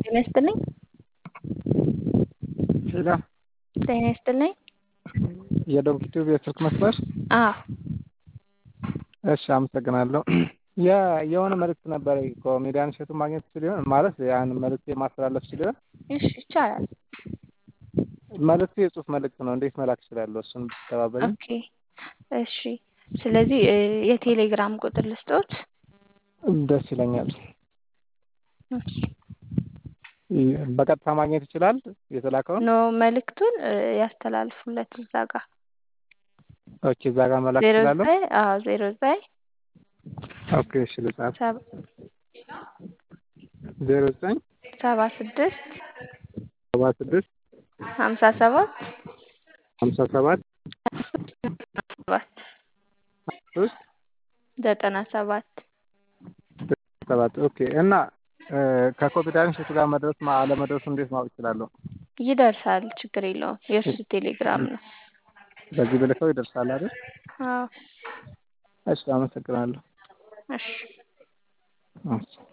ጤና ይስጥልኝ። ሄሎ ጤና ይስጥልኝ። የዶንኪ ቲዩብ የስልክ መስመር? አዎ እሺ አመሰግናለሁ። ያ የሆነ መልእክት ነበረኝ ኮሜዲያን እሸቱን ማግኘት ትችል ይሆን? ማለት ያን መልእክት ማስተላለፍ ትችል ይሆን? እሺ ይቻላል። መልእክቱ የጽሁፍ መልእክት ነው። እንዴት መላክ እችላለሁ? እሱን ብትተባበሪኝ። ኦኬ እሺ። ስለዚህ የቴሌግራም ቁጥር ልስጦት? ደስ ይለኛል። እሺ በቀጥታ ማግኘት ይችላል የተላከውን? ኖ መልእክቱን ያስተላልፉለት እዛ ጋር ኦኬ እዛ ጋር መላክ ዜሮ እችላለሁ? ዘጠኝ አዎ ዜሮ ዘጠኝ ኦኬ እሺ ልጻፍ። ሰባ ዜሮ ዘጠኝ ሰባ ስድስት ሰባ ስድስት ሀምሳ ሰባት ሀምሳ ሰባት ሰባት ሶስት ዘጠና ሰባት ሰባት ኦኬ እና ከኮሜዲያን እሸቱ ጋር መድረስ አለመድረሱ እንዴት ማወቅ እችላለሁ? ይደርሳል፣ ችግር የለውም። የእሱ ቴሌግራም ነው። በዚህ ብልከው ይደርሳል አይደል? አዎ እሺ አመሰግናለሁ። እሺ እሺ